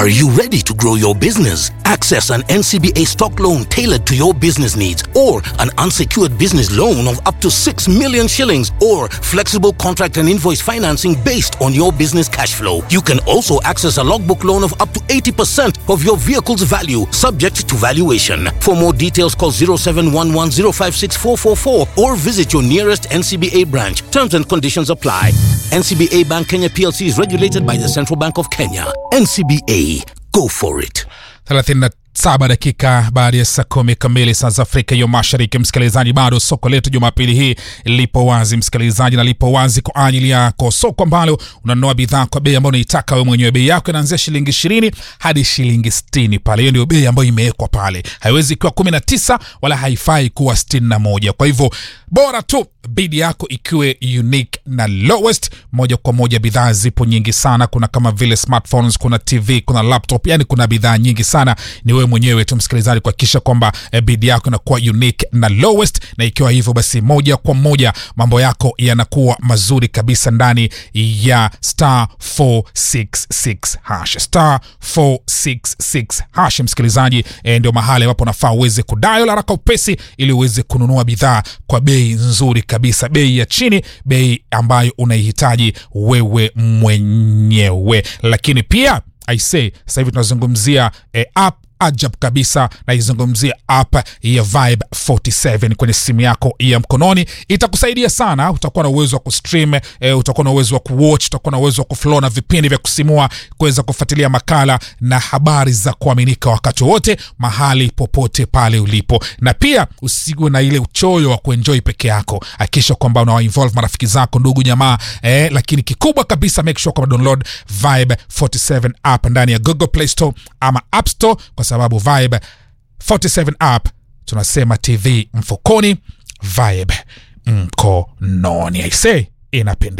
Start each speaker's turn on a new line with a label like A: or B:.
A: Are you ready to grow your business? Access an NCBA stock loan tailored to your business needs or an unsecured business loan of up to 6 million shillings or flexible contract and invoice financing based on your business cash flow. You can also access a logbook loan of up to 80% of your vehicle's value subject to valuation. For more details call 0711056444 or visit your nearest NCBA branch. Terms and conditions apply. NCBA Bank Kenya PLC is regulated by the Central Bank of Kenya. NCBA, go for it.
B: 37 dakika baada ya saa kumi kamili saa za Afrika ya Mashariki. Msikilizaji, bado soko letu Jumapili hii lipo wazi, msikilizaji, na lipo wazi kwa ajili yako, soko ambalo unanunua bidhaa kwa bei ambayo unaitaka wewe mwenyewe. Bei yako inaanzia shilingi ishirini hadi shilingi sitini pale. Hiyo ndio bei ambayo imewekwa pale, haiwezi kuwa kumi na tisa wala haifai kuwa sitini na moja. Kwa hivyo bora tu bidi yako ikiwe unique na lowest. Moja kwa moja, bidhaa zipo nyingi sana, kuna kama vile smartphones, kuna TV, kuna laptop, yani kuna bidhaa nyingi sana. Ni wewe mwenyewe tu msikilizaji kuhakikisha kwamba eh, bidi yako inakuwa unique na lowest, na ikiwa hivyo basi moja kwa moja mambo yako yanakuwa mazuri kabisa ndani ya star 466 hash star 466 hash. Msikilizaji, eh, ndio mahali ambapo nafaa uweze kudial haraka upesi, ili uweze kununua bidhaa kwa bei nzuri kabisa, bei ya chini, bei ambayo unaihitaji wewe mwenyewe. Lakini pia I say sasa hivi tunazungumzia eh, app ajab kabisa naizungumzia app ya Vibe 47 kwenye simu yako ya mkononi. Itakusaidia sana, utakuwa na uwezo wa kustream eh, utakuwa na uwezo wa kuwatch, utakuwa na uwezo wa kuflow na vipindi vya kusimua, kuweza kufuatilia makala na habari za kuaminika wakati wote, mahali popote pale ulipo, na pia usiwe na ile uchoyo wa kuenjoy peke yako. Hakikisha kwamba unawa involve marafiki zako, ndugu jamaa eh, lakini kikubwa kabisa make sure kwamba download Vibe 47 app ndani ya Google Play Store ama App Store kwa sababu Vibe 47 app tunasema TV mfukoni, Vibe mkononi. I say inapendeza.